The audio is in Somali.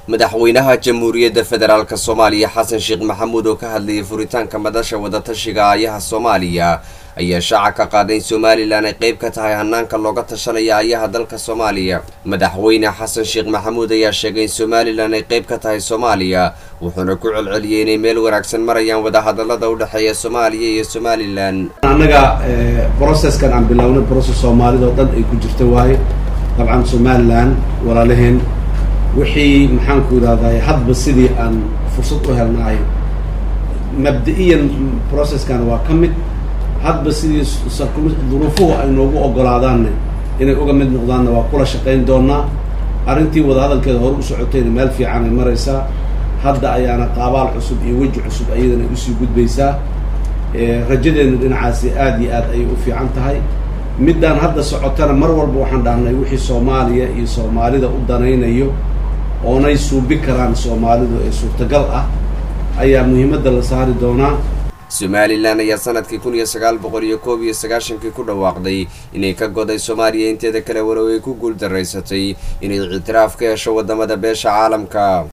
madaxweynaha jamhuuriyadda federaalk soomaaliya xasan sheekh maxamuud oo ka hadlayay furitaanka madasha wadatashiga aayaha soomaaliya ayaa shaaca ka qaaday in somalilan ay qayb ka tahay hanaanka looga tashanaya aayaha dalka soomaaliya madaxweyne xasan sheekh maxamuud ayaa sheegay in somalilan ay qayb ka tahay soomaaliya wuxuuna ku celceliyey inay meel wanaagsan marayaan wadahadalada u dhexeeya soomaaliya iyo somalilan annaga brocesskan aan bilownay brocess soomaalida oo dhan ay ku jirta waaye dabcan somalilan walaalaheen wixii maxaanku idhahday hadba sidii aan fursad u helnaay mabda-iyan processkan waa ka mid hadba sidii duruufuhu ay noogu ogolaadaanne inay uga mid noqdaanna waa kula shaqayn doonaa arrintii wadahadalkeeda hore u socotayna meel fiican ay maraysaa hadda ayaana qaabaal cusub iyo weji cusub ayadana ay usii gudbaysaa rajadeenna dhinacaasi aada iyo aad ayay u fiican tahay middaan hadda socotana mar walba waxaan dhahnay wixii soomaaliya iyo soomaalida u danaynayo oonay suubi karaan soomaalidu ee suurtagal ah ayaa muhiimadda la saari doonaa somalilan ayaa sanadkii kun iyo sagaal boqol iyo koob iyo sagaashankii ku dhawaaqday inay ka goday soomaaliya inteeda kale walow ay ku guul daraysatay inay ictiraaf ka hesho wadamada beesha caalamka